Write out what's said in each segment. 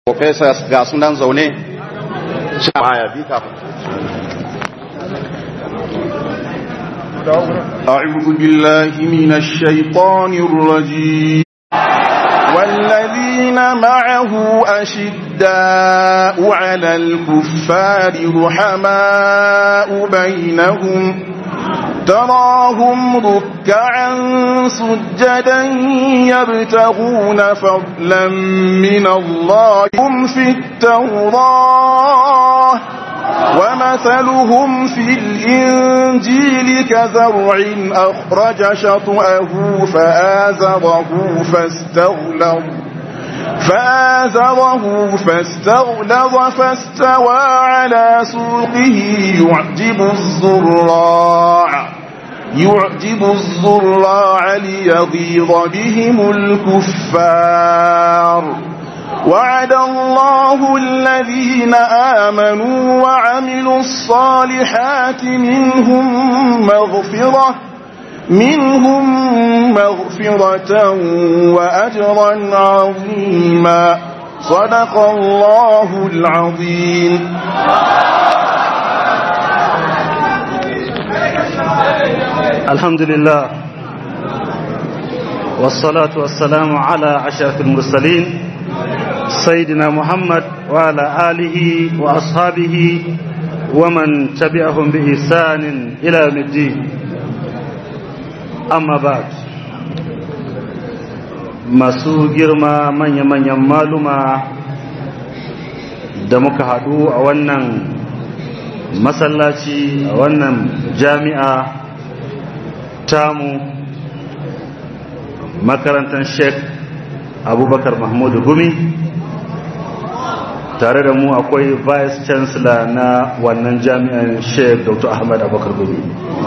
professors ga sunan zaune shi baya bi kafin أعوذ بالله من الشيطان الرجيم والذين معه أشداء على الكفار رحماء بينهم تراهم ركعا سجدا يبتغون فضلا من الله هم في التوراة ومثلهم في الإنجيل كزرع أخرج شطأه فآزره فاستغلظ فآزره فاستغلظ فاستوى على سوقه يعجب الزراع يعجب الزراع ليغيظ بهم الكفار وعد الله الذين آمنوا وعملوا الصالحات منهم مغفرة منهم مغفرة وأجرا عظيما صدق الله العظيم الحمد لله والصلاة والسلام على أشرف المرسلين سيدنا محمد وعلى آله وأصحابه ومن تبعهم بإحسان إلى يوم الدين أما بعد masu girma manya-manyan maluma da muka haɗu a wannan masallaci a wannan jami'a tamu makarantar sheikh abubakar mahmudu gumi tare da mu akwai vice chancellor na wannan jami'an sheikh dr ahmad abubakar gumi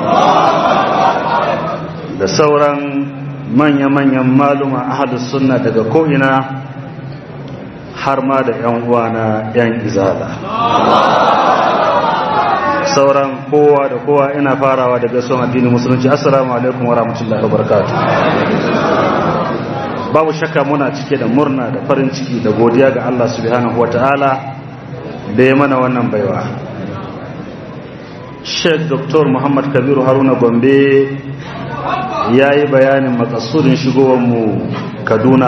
da sauran manya-manyan maluma ahadus sunna daga ko'ina har ma da 'yan uwana 'yan izala sauran kowa da kowa ina farawa daga son addinin musulunci assalamu alaikum wa rahmatullahi wa barakatuh babu shakka muna cike da murna da farin ciki da godiya ga Allah subhanahu wa ta'ala da ya mana wannan baiwa Sheikh Dr. Muhammad Kabiru Haruna Gombe ya yi bayanin makasudin shigowarmu Kaduna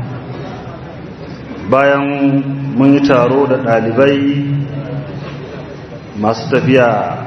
bayan mun yi taro da ɗalibai masu tafiya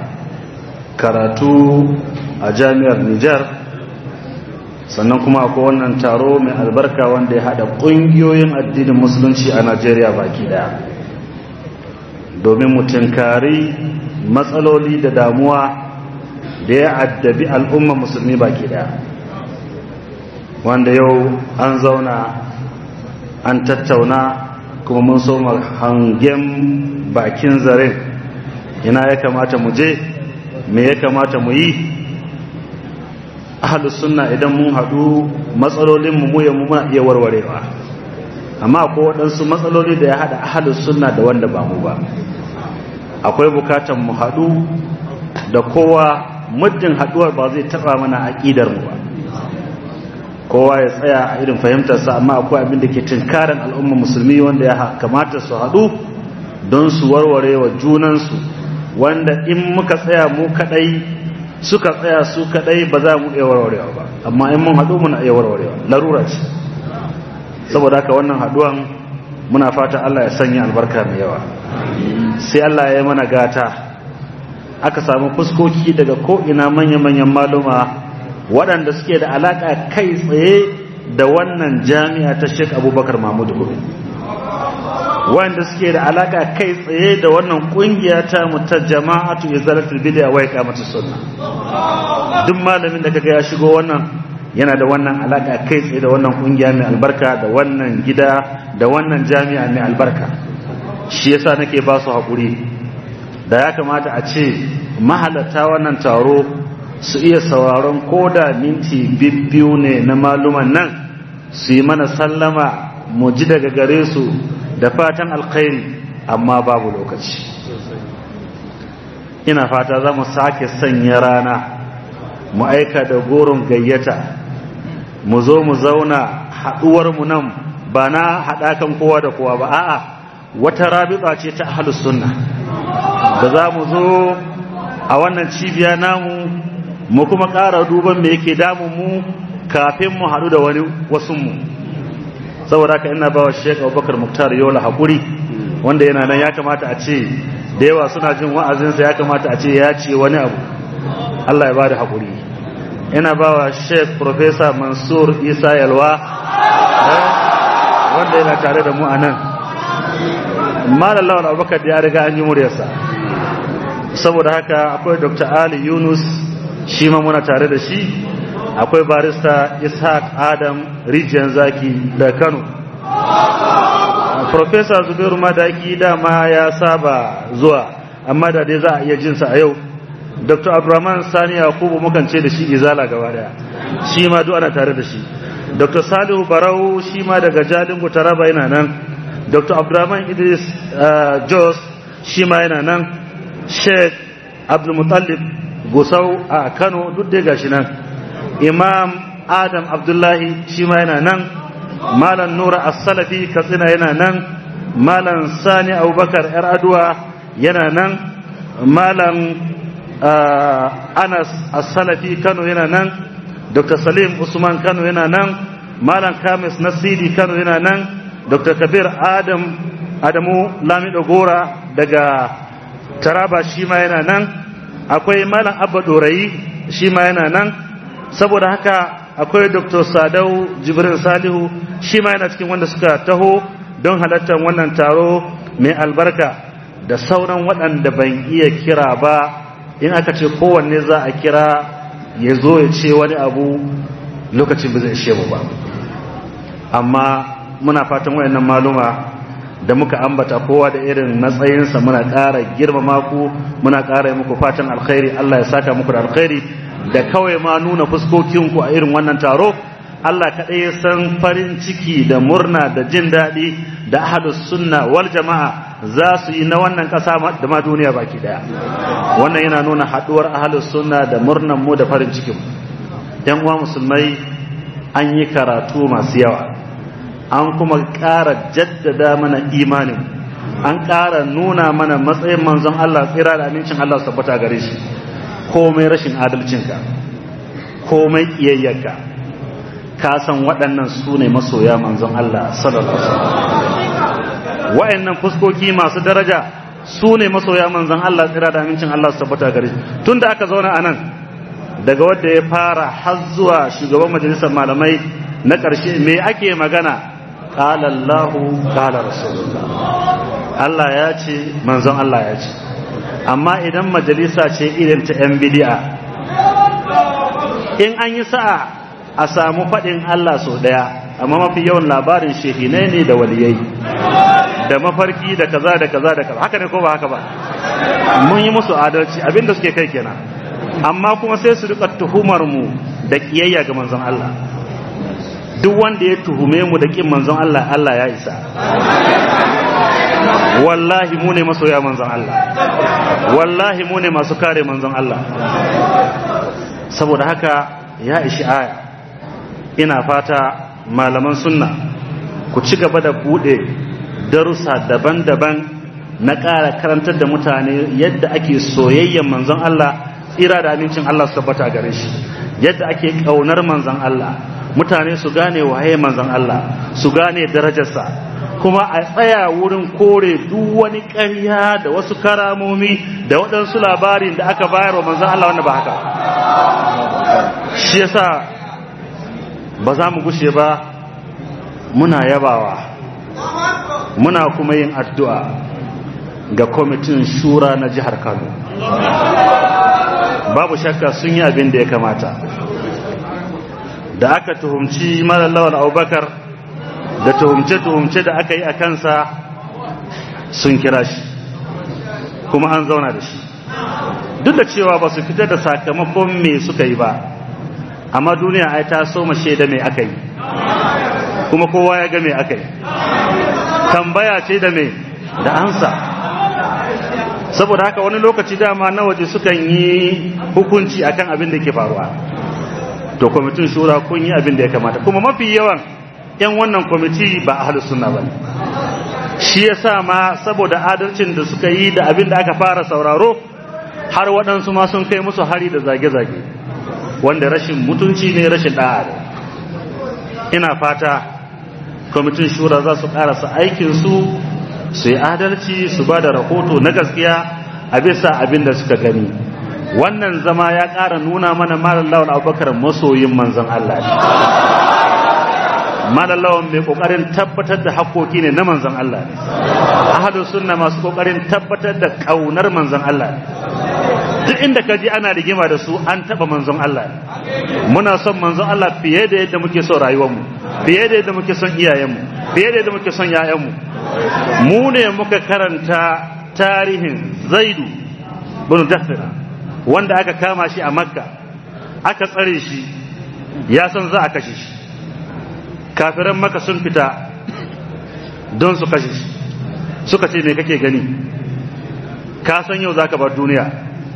karatu a jami'ar Nijar sannan kuma akwai wannan taro mai albarka wanda ya haɗa ƙungiyoyin addinin musulunci a Najeriya baki ɗaya domin mu tinkari matsaloli da damuwa da ya addabi al'umma musulmi baki ɗaya wanda yau an zauna an tattauna kuma mun so hangen bakin zaren ina ya kamata mu je me ya kamata mu yi ahalus sunna idan mun haɗu matsalolinmu mu mu muna iya warwarewa amma akwai waɗansu matsaloli da ya haɗa ahalus sunna da wanda ba mu ba akwai bukatan mu haɗu da kowa muddin haɗuwar ba zai taɓa mana aƙidar mu ba kowa ya tsaya a irin fahimtarsa amma akwai abin da ke tunkarin al'ummar musulmi wanda ya kamata su haɗu don su warware wa junansu wanda in muka tsaya mu kaɗai suka tsaya su kadai ba za mu iya warwarewa ba amma in mun haɗu muna iya warwarewa larura ce saboda haka wannan haɗuwan muna fata Allah ya sanya albarka mai yawa sai Allah ya yi mana gata aka samu fuskoki daga ko'ina manya-manyan maluma waɗanda suke da alaƙa kai tsaye da wannan jami'a ta Sheikh Abubakar Mahmud Gumi wanda suke da alaka kai tsaye da wannan kungiya ta mu ta jama'atu izalatul bid'a wa iqamatus sunna duk malamin da kaga ya shigo wannan yana da wannan alaka kai tsaye da wannan kungiya mai albarka da wannan gida da wannan jami'a mai albarka shi yasa nake ba su hakuri da ya kamata a ce mahalarta wannan taro su iya sauraron koda minti bibbiyu ne na maluman nan su yi mana sallama mu ji daga gare su da fatan alkhairi amma babu lokaci ina fata za mu sake sanya rana mu aika da goron gayyata mu zo mu zauna haɗuwarmu nan ba na haɗakan kowa da kowa ba a'a wata rabita ce ta ahlus sunna da za mu zo a wannan cibiya namu mu kuma ƙara duban me yake damun mu kafin mu haɗu da wani wasunmu saboda haka ina ba wa sheik abubakar muktar yola haƙuri wanda yana nan ya kamata a ce da yawa suna jin wa'azinsa ya kamata a ce ya ce wani abu allah ya ba da haƙuri ina ba wa sheik professor mansur isa yalwa wanda yana tare da mu a nan malam lawan abubakar da ya riga an yi muryarsa saboda haka akwai dr ali yunus shi ma muna tare da shi akwai barista ishaq adam rijiyar zaki da kano professor zubairu madaki dama ya saba zuwa amma da dai za a iya jinsa a yau dr abdurrahman sani yakubu mukan ce da shi izala gaba daya shi ma duk ana tare da shi dr salihu barau shi ma daga jalingu taraba yana nan dr abdurrahman idris jos shi ma yana nan sheikh abdulmutallib gusau a kano duk dai gashi nan imam adam abdullahi shi ma yana nan malam nura as-salafi katsina yana nan malam sani abubakar yar aduwa yana nan malam anas as-salafi kano yana nan dr salim usman kano yana nan malam kamis nasiri kano yana nan dr kabir adam adamu lamido gora daga taraba shi ma yana nan akwai malam abba dorayi shi ma yana nan saboda haka akwai dr sadau jibril salihu shi ma yana cikin wanda suka taho don halartar wannan taro mai albarka da sauran waɗanda ban iya kira ba in aka ce kowanne za a kira ya zo ya ce wani abu lokacin ba zai ishe mu ba amma muna fatan wayannan maluma da muka ambata kowa da irin matsayinsa muna ƙara girmama ku muna ƙara muku fatan alkhairi Allah ya saka muku da alkhairi da kawai ma nuna fuskokinku a irin wannan taro Allah kaɗai ya san farin ciki da murna da jin daɗi da ahadus sunna wal jama'a za su yi na wannan ƙasa da ma duniya baki ɗaya wannan yana nuna haɗuwar ahadus sunna da murnan mu da farin cikin yan uwa musulmai an yi karatu masu yawa an kuma ƙara jaddada mana imanin an ƙara nuna mana matsayin manzon Allah tsira da amincin Allah su tabbata gare shi komai rashin adalcinka komai ƙiyayyarka ka san waɗannan su ne masoya manzon Allah sallallahu alaihi wa'annan fuskoki masu daraja su ne masoya manzon Allah tsira da amincin Allah su tabbata gare shi tunda aka zauna a nan daga wanda ya fara har zuwa shugaban majalisar malamai na ƙarshe me ake magana qala Allah qala rasulullah Allah ya ce manzon Allah ya ce amma idan majalisa ce irin ta yan bid'a in an yi sa'a a samu faɗin Allah sau ɗaya amma mafi yawan labarin shehinai ne da waliyai da mafarki da kaza da kaza da kaza haka ne ko ba haka ba mun yi musu adalci abinda suke kai kenan amma kuma sai su rika tuhumar mu da kiyayya ga manzon Allah duk wanda ya tuhume mu da kin manzon Allah Allah ya isa wallahi mu ne masoya manzon Allah wallahi mu ne masu kare manzon Allah saboda haka ya ishi aya ina fata malaman sunna ku ci gaba da bude darussa daban-daban na ƙara karantar da mutane yadda ake soyayyen manzon Allah tsira da amincin Allah su tabbata gare shi yadda ake ƙaunar manzon Allah mutane su gane waye manzon Allah su gane darajarsa kuma a tsaya wurin kore duk wani ƙarya da wasu karamomi da waɗansu labarin da aka bayar wa manzon Allah wanda ba haka shi yasa ba za mu gushe ba muna yabawa muna kuma yin addu'a ga kwamitin shura na jihar kano babu shakka sun yi abin da ya kamata da aka tuhumci malallawar abubakar da tuhumce-tuhumce da aka yi a kansa sun kira shi kuma an zauna da shi duk da cewa ba su fitar da sakamakon me suka yi ba amma duniya ai ta so shaida me aka yi kuma kowa ya ga me aka yi tambaya ce da me da ansa saboda haka wani lokaci dama na waje sukan yi hukunci akan abin da ke faruwa to kwamitin shura kun yi abin da ya kamata kuma mafi yawan yan wannan kwamiti ba ahlus sunna bane shi yasa ma saboda adalcin da suka yi da abin da aka fara sauraro har waɗansu ma sun kai musu hari da zage-zage wanda rashin mutunci ne rashin ɗa'a ne ina fata kwamitin shura za su ƙarasa aikinsu su yi adalci su ba da rahoto na gaskiya a bisa abin da suka gani wannan zama ya ƙara nuna mana malam lawan abubakar masoyin manzon Allah ne malam lawan mai ƙoƙarin tabbatar da haƙoƙi ne na manzon Allah ne ahadu sunna masu ƙoƙarin tabbatar da ƙaunar manzon Allah ne duk inda ka ji ana rigima da su an taɓa manzon Allah ne muna son manzon Allah fiye da yadda muke son rayuwarmu fiye da yadda muke son iyayenmu fiye da yadda muke son ‘ya'yanmu mu ne muka karanta tarihin zaidu bin dafira wanda aka kama shi a makka aka tsare shi ya san za a kashe shi kafiran maka sun fita don su kashe shi suka ce me kake gani ka san yau za ka bar duniya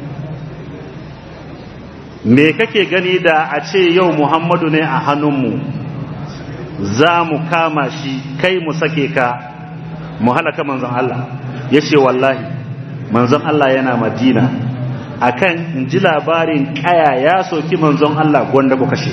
me kake gani da a ce yau muhammadu ne a hannunmu za mu kama shi kai mu sake ka mu halaka manzon Allah ya ce wallahi manzon Allah yana madina akan in ji labarin kaya ya soki manzon Allah gwanda ku kashe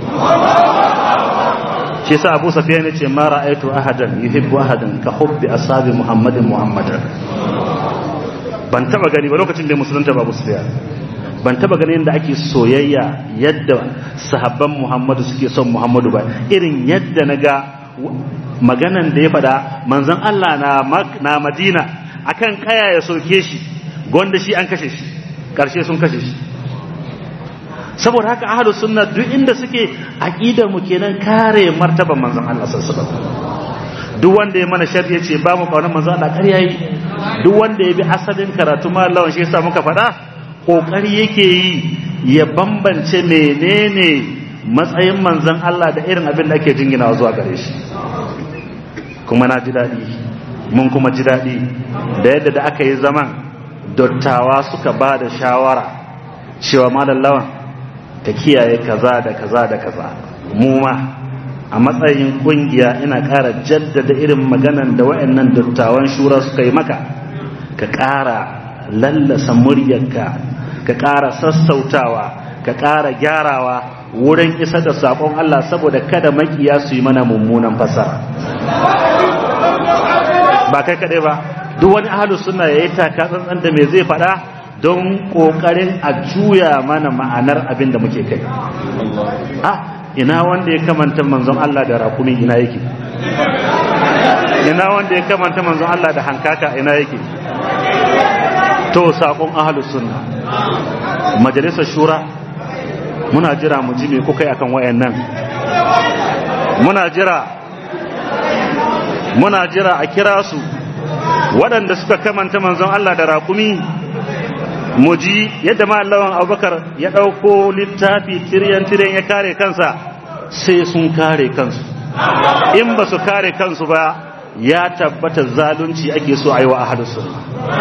shi sa abu safiya ne ce mara aitu ahadan yuhibbu ahadan ka hubbi ashabi muhammadin muhammadan ban taba gani ba lokacin da musulunta ba abu safiya ban taba ganin yadda ake soyayya yadda sahabban Muhammadu suke son Muhammadu ba irin yadda na ga maganan da ya faɗa manzon Allah na na Madina akan kaya ya soke shi gonda shi an kashe shi karshe sun kashe shi saboda haka ahlus sunna duk inda suke aqidar mu kenan kare martaban manzon Allah sallallahu alaihi wasallam duk wanda ya mana sharri ya ce ba mu kaunar manzon Allah ƙarya yake duk wanda ya bi asalin karatu ma Allah shi yasa muka faɗa ƙoƙari yake yi ya bambance menene matsayin manzan Allah da irin abin da ake jingina zuwa gare shi kuma na ji daɗi mun kuma ji daɗi da yadda da aka yi zaman dottawa suka ba da shawara cewa lawan ta kiyaye kaza da kaza da kaza mu ma a matsayin ƙungiya ina ƙara jaddada irin maganan da waɗannan dattawan shura suka yi maka ka ƙara lallasa muryarka ka ƙara sassautawa ka ƙara gyarawa wurin isa da saƙon Allah saboda kada makiya su yi mana mummunan fasara ba kai kaɗai ba duk wani ahalus suna ya yi taka tsantsan da me zai faɗa don ƙoƙarin a juya mana ma'anar abin da muke kai ah ina wanda ya kamanta manzon Allah da rakumi ina yake ina wanda ya kamanta manzon Allah da hankaka ina yake to sakon ahlus sunna majalisar shura muna jira mu ji me kuka yi akan wayannan muna jira muna jira a kira su waɗanda suka kamanta manzon Allah da rakumi mu ji yadda mallawan abubakar ya ɗauko littafi tiryan tiryan ya kare kansa sai sun kare kansu in ba su kare kansu ba ya tabbata zalunci ake so a yi wa ahalus sunna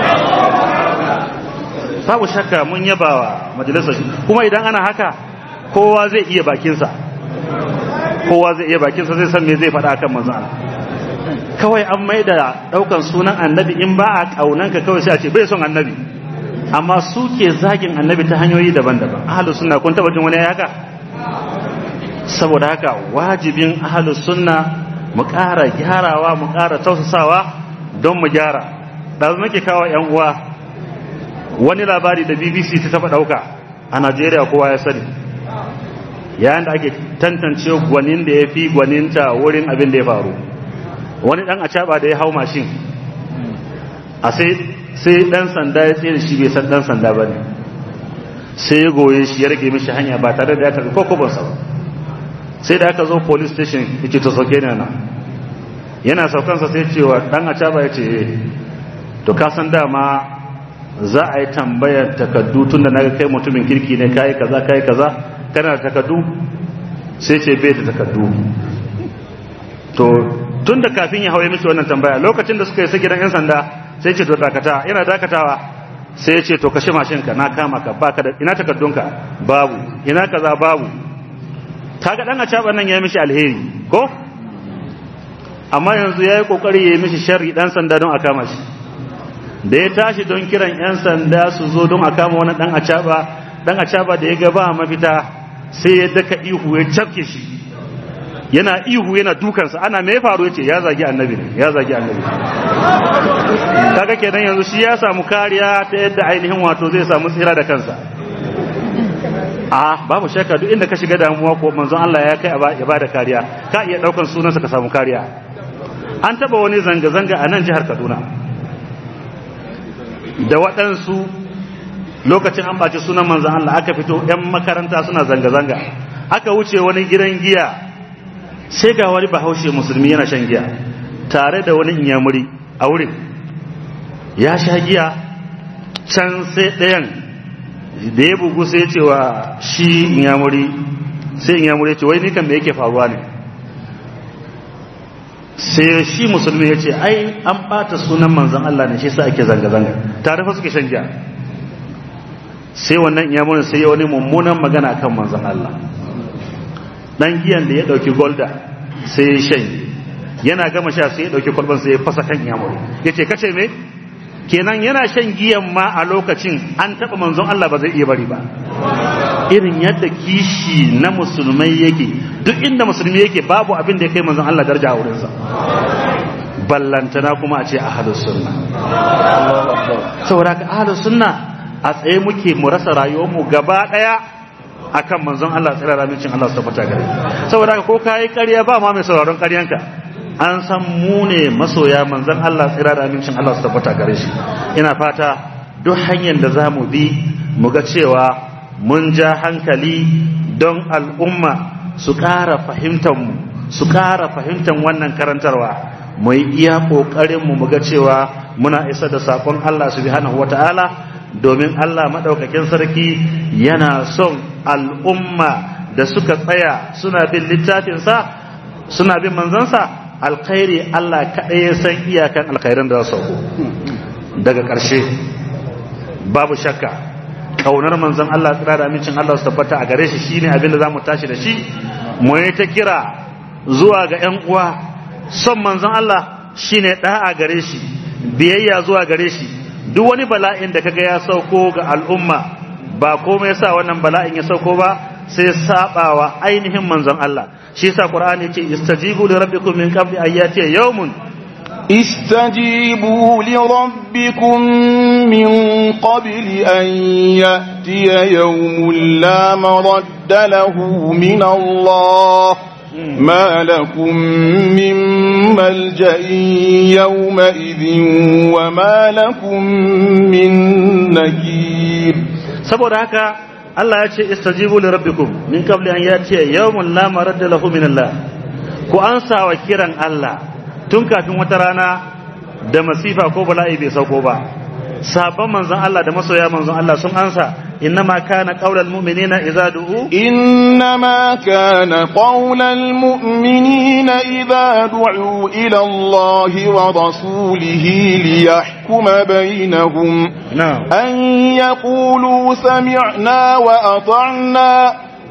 babu shakka mun yaba wa majalisar kuma idan ana haka kowa zai iya bakinsa kowa zai iya bakinsa zai san me zai faɗa kan manzo kawai an mai da ɗaukan sunan annabi in ba a ƙaunanka kawai sai a ce bai son annabi amma su ke zagin annabi ta hanyoyi daban-daban ahalus sunna kun taɓa jin wani haka saboda haka wajibin ahalus sunna mu ƙara gyarawa mu ƙara tausasawa don mu gyara ɗazu nake kawo 'yan uwa wani labari da bbc ta taba dauka a najeriya kowa ya sani yayin da ake tantance gwanin da ya fi gwaninta wurin abin da ya faru wani dan acaba da ya hau mashin a sai dan sanda ya tsere shi bai san dan sanda ba ne sai ya goye shi ya rage mishi hanya ba tare da ya karbi kokobonsa ba sai da aka zo police station yake to sauke ne na yana saukansa sai cewa dan acaba ya ce to ka san dama za a yi tambayar takaddu tun da naga kai mutumin kirki ne kayi kaza kayi kaza kana da takaddu sai ce bai da takaddu to tun da kafin ya hawaye miki wannan tambaya lokacin da suka yi gidan yan sanda sai ce to dakata yana dakatawa sai ya ce to kashe mashin ka na kama ka baka da ina takaddunka babu ina kaza babu kaga dan a caban nan ya mishi alheri ko amma yanzu ya yi ƙoƙari ya yi mishi sharri ɗan sanda don a kama shi da ya tashi don kiran 'yan sanda su zo don a kama wani ɗan acaba ɗan acaba da ya gaba mafita sai ya daka ihu ya cafke shi yana ihu yana dukansa ana mai faru ya ce ya zagi annabi ne ya zagi annabi kaga kenan yanzu shi ya samu kariya ta yadda ainihin wato zai samu tsira da kansa a babu shakka duk inda ka shiga damuwa ko manzon Allah ya kai ya bada kariya ka iya daukan sunansa ka samu kariya an taba wani zanga-zanga a nan jihar Kaduna da waɗansu lokacin an baci sunan manzon Allah aka fito 'yan makaranta suna zanga-zanga aka wuce wani gidan giya sai ga wani bahaushe musulmi yana shan giya tare da wani inyamuri a wurin ya sha giya can sai ɗayan da ya bugu sai ya ce wa shi inyamuri sai inyamuri ya ce wai nikan da yake faruwa ne sai shi musulmi ya ce ai an ɓata sunan manzan Allah ne shi sa ake zanga-zanga tare fa suke shan giya sai wannan inyamurin sai ya wani mummunan magana kan manzan Allah dan giyan da ya dauki golda sai ya shan yana gama sha sai ya dauki kwalban sai ya fasa kan yamuri yace kace me kenan yana shan giyan ma a lokacin an taba manzon Allah ba zai iya bari ba irin yadda kishi na musulmai yake duk inda musulmi yake babu abin da ya kai manzon Allah daraja a wurinsa ballantana kuma a ce ahlus sunna saboda ka ahlus sunna a tsaye muke mu rasa rayuwar mu gaba daya akan manzon Allah tsira ramincin Allah su tabbata gare saboda ko kai ƙarya ba ma mai sauraron ƙaryanka an san mu ne masoya manzon Allah tsira ramincin Allah su tabbata gare shi ina fata duk hanyar da zamu bi mu ga cewa mun ja hankali don al'umma su ƙara fahimtar mu su ƙara fahimtar wannan karantarwa mu yi iya ƙoƙarin mu mu ga cewa muna isa da saƙon Allah subhanahu wata'ala domin Allah maɗaukakin sarki yana son al'umma da suka tsaya suna bin littafinsa suna bin manzansa alkhairi Allah kaɗai ya san iyakan alkhairan da su daga ƙarshe babu shakka ƙaunar manzan Allah tsira da amincin Allah su tabbata a gare shi shine abin da za mu tashi da shi mu yi ta kira zuwa ga ‘yan uwa son manzan Allah shine ɗa'a gare shi biyayya zuwa gare shi duk wani bala'in da kaga ya sauko ga al'umma ba komai yasa wannan bala'in ya sauko ba sai sabawa ainihin manzon Allah shi yasa Qur'ani yace istajibu li rabbikum min qabli an yati yawmun استجيبوا لربكم من قبل أن يأتي يوم لا مرد له من الله ما لكم من ملجأ يومئذ وما لكم من نكير saboda haka Allah ya ce istajibu li rabbikum min qabli an yati yawmun la maradda lahu min Allah ku ansa wa kiran Allah tun kafin wata rana da masifa ko bala'i bai sauko ba sabon manzon Allah da masoya manzon Allah sun ansa إنما كان قول المؤمنين إذا دعوا إنما كان قول المؤمنين إذا دعوا إلى الله ورسوله ليحكم بينهم نعم أن يقولوا سمعنا وأطعنا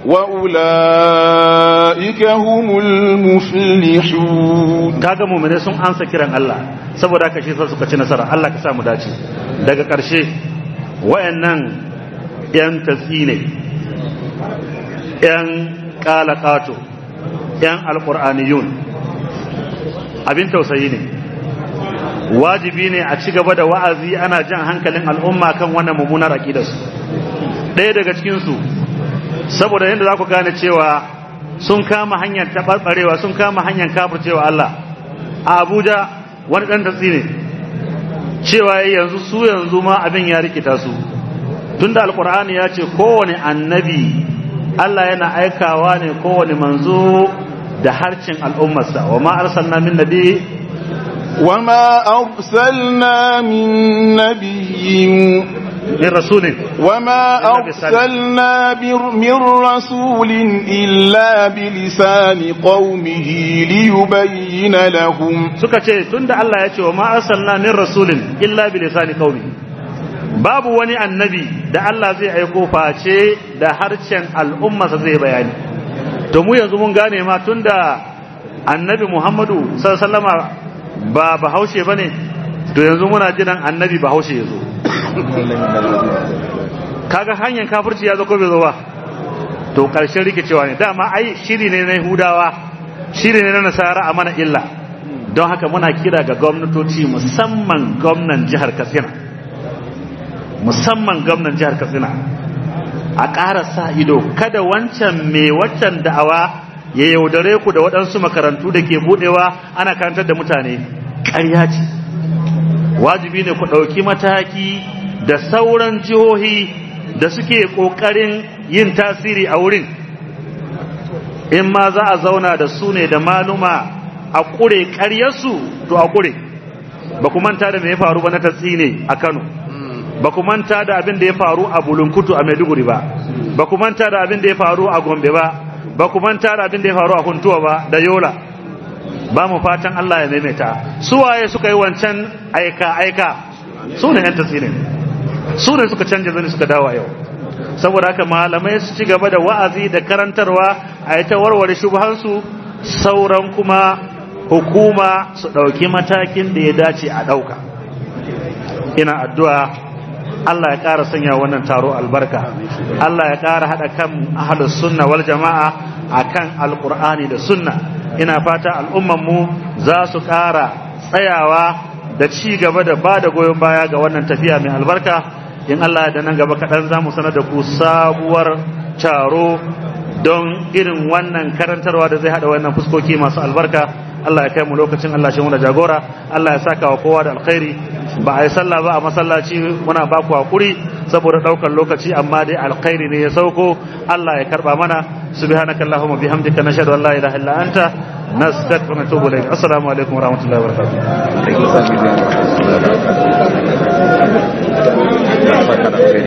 وأولئك هم المفلحون kaga mu'mine sun ansa kiran Allah saboda haka shi sa suka ci nasara Allah ka sa mu dace daga ƙarshe wayannan ‘yan tatsi ne, ‘yan ƙalaƙato, ‘yan alƙur'aniyun, abin tausayi ne, wajibi ne a ci gaba da wa'azi ana jan hankalin al'umma kan wannan mummunar aƙidarsu. Ɗaya daga cikinsu, saboda yadda za ku gane cewa sun kama hanyar taɓarɓarewa sun kama hanyar kafircewa Allah, a Abuja wani ɗan tatsi ne, cewa yanzu su yanzu ma abin ya rikita su. tunda alkur'ani ya ce kowane annabi Allah yana aikawa ne kowane manzo da harcin al'ummarsa wa ma arsalna min nabi wa ma arsalna min nabiyyin min rasulin wa ma arsalna min rasulin illa bi lisani qaumihi li yubayyana lahum suka ce tunda Allah ya ce wa ma arsalna min rasulin illa bi lisani qaumihi babu wani annabi da Allah zai aiko face da harshen al'ummarsa zai bayani to mu yanzu mun gane ma tunda annabi muhammadu sallama ba bahaushe ba ne to yanzu muna jiran annabi bahaushe ya zo kaga hanyar kafirci ya zo ko bai zo ba to ƙarshen rikicewa ne dama ai shiri ne na yahudawa shiri ne na nasara a mana illa don haka muna kira ga gwamnatoci musamman gwamnan jihar katsina musamman gwamnan jihar katsina a ƙara sa ido kada wancan mai waccan da'awa ya yaudare ku da waɗansu makarantu da ke buɗewa ana karantar da mutane ƙarya ce wajibi ne ku ɗauki mataki da sauran jihohi da suke ƙoƙarin yin tasiri a wurin in ma za a zauna da su ne da maluma a ƙure ƙaryarsu to a ƙure ba ku manta da me ya faru ba na tatsi ne a kano ba ku manta da abin da ya faru a bulunkutu a maiduguri ba ba ku manta da abin da ya faru a gombe ba ba ku manta da abin da ya faru a huntuwa ba da yola ba mu fatan allah ya maimaita su waye suka yi wancan aika aika su ne yan tatsi ne su ne suka canja zane suka dawo yau saboda haka malamai su ci gaba da wa'azi da karantarwa a yi ta warware shubhansu sauran kuma hukuma su ɗauki matakin da ya dace a ɗauka ina addu'a Allah ya ƙara sanya wannan taro albarka Allah ya ƙara haɗa kan ahalus sunna wal jama'a akan alƙur'ani da sunna ina fata al'ummanmu za su ƙara tsayawa da ci gaba da ba da goyon baya ga wannan tafiya mai albarka in Allah da nan gaba kaɗan za mu sanar da ku sabuwar taro don irin wannan karantarwa da zai haɗa wannan fuskoki masu albarka Allah ya kai mu lokacin Allah shi muna jagora Allah ya saka wa kowa da alkhairi ba a yi sallah ba a masallaci muna ba ku hakuri saboda ɗaukar lokaci amma dai alkhairi ne ya sauko Allah ya karba mana subhanaka allahumma bihamdika nashhadu an la ilaha illa anta nastaghfiruka wa natubu ilayk assalamu alaikum wa rahmatullahi wa barakatuh